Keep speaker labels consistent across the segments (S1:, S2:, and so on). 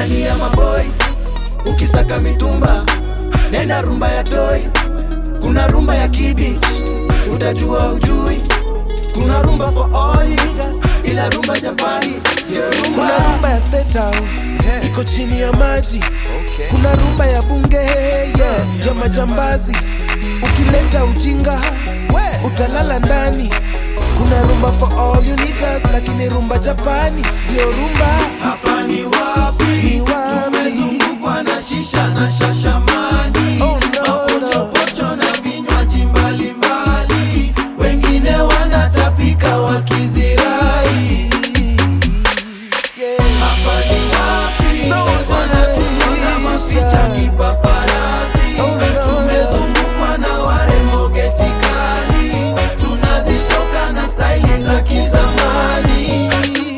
S1: ni ya maboi ukisaka mitumba nenda rumba ya toi kuna rumba ya kibich utajua ujui kuna rumba for all niggas ila rumba japani ndio rumba
S2: kuna rumba ya State House iko chini ya maji kuna rumba ya bunge yeah, ya majambazi ukileta ujinga utalala ndani kuna rumba for all you niggas lakini rumba japani ndio rumba
S1: hapa ni wapi
S2: Ni wapi?
S1: tumezungukwa na shisha na shashamani
S2: Oh, no,
S1: mapochopocho na vinywaji mbalimbali wengine wanatapika wakizirai
S2: yeah.
S1: hapa ni wapi
S2: So
S1: wanatupiga mapicha kipaparazi
S2: Oh, no,
S1: tumezungukwa na warembo getikali tunazitoka na staili za kizamani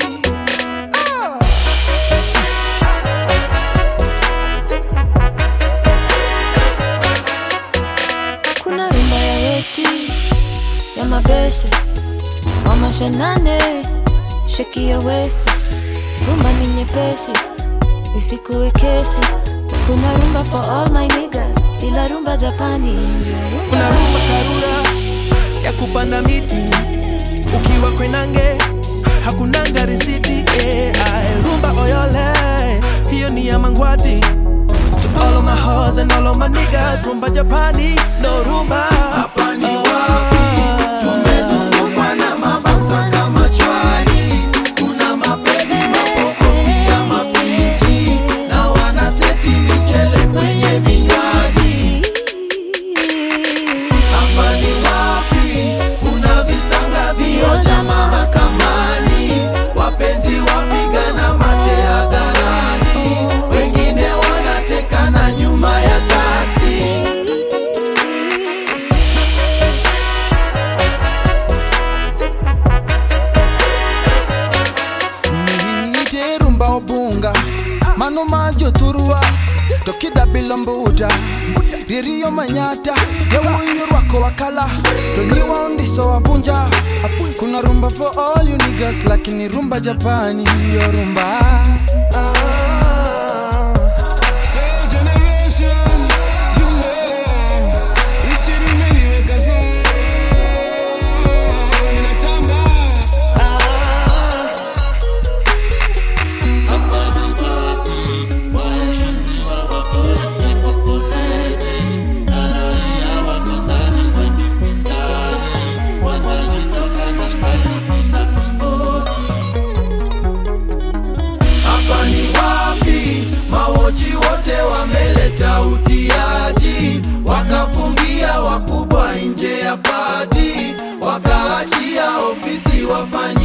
S3: kuna rumba ya westi ya mabeste wa mashanane sheki ya westi rumba ni nyepesi isikuwe kesi kuna rumba for all my niggas ila rumba japani ndio
S4: kuna
S3: rumba
S4: rumba karura ya kupanda miti ukiwa kwenange hakunanga risiti eh, ae, rumba oyole hiyo ni ya mangwati to all of my hoes and all of my niggas rumba japani no rumba
S1: hapa ni wapi tumezungukwa na mabamsa kama chwani kuna mapedi mapoko pia mapiji na wanaseti michele kwenye vinywaji hapa ni wapi kuna visanga vioja mahakamani wapenzi wapigana mate hadharani wengine wanatekana nyuma ya taksi
S5: niite rumba obunga mano majo turua tokida bilombuda ririyo manyata yawuyo rwako wakala tonyiwa undiso wavunja kuna rumba for all you niggas lakini rumba japani yo rumba
S1: hapa ni wapi mawochi wote wameleta utiaji wakafungia wakubwa nje ya pati wakaachia ofisi wafanya